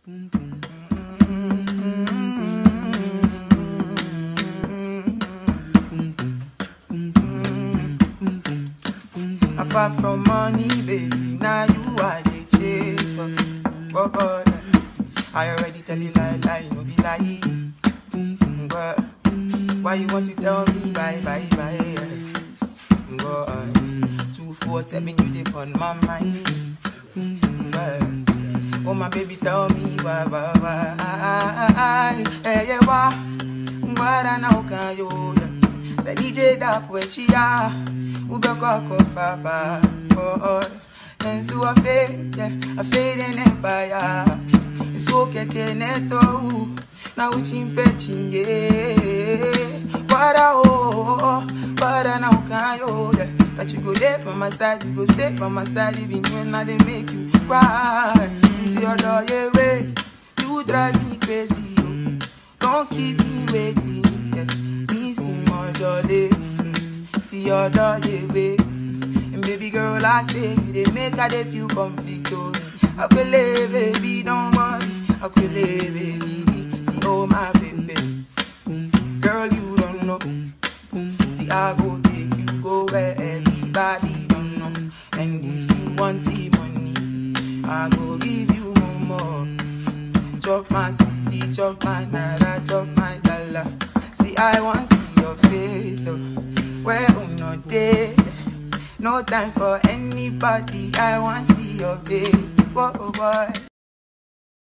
Apart from money, baby, now you are the chase for. But, but I already tell you lie, lie, no be lie. But why you want to tell me bye, bye, bye? But two, four, seven, you dey on my mind. But, oh my baby, tell me why, why, why? Hey, yeah, why? Why now can you? Say DJ da poetia, ubeko kofaba. Oh, oh. And so I fade, yeah, I fade in empire. It's okay, neto. Now we chin pechin, yeah. Para oh, para now can yo, yeah. That you go there by my side, you go stay by my side, even when I they make you cry. Into your door, yeah, way. You drive me crazy, yo. Don't keep me waiting, yeah. Me see more jolly, see your door, yeah, way. And baby girl, I say you they make her they feel complete, oh. I could live, baby, don't worry. I could live, baby. See, oh my baby, girl, you don't know. See, I go take you go where everybody don't know. And if you want the money, I go give you more. more. Chop my city, chop my naira, chop my dollar. See, I want see your face, oh. Where on your day? No time for anybody. I want see your face. Whoa, boy.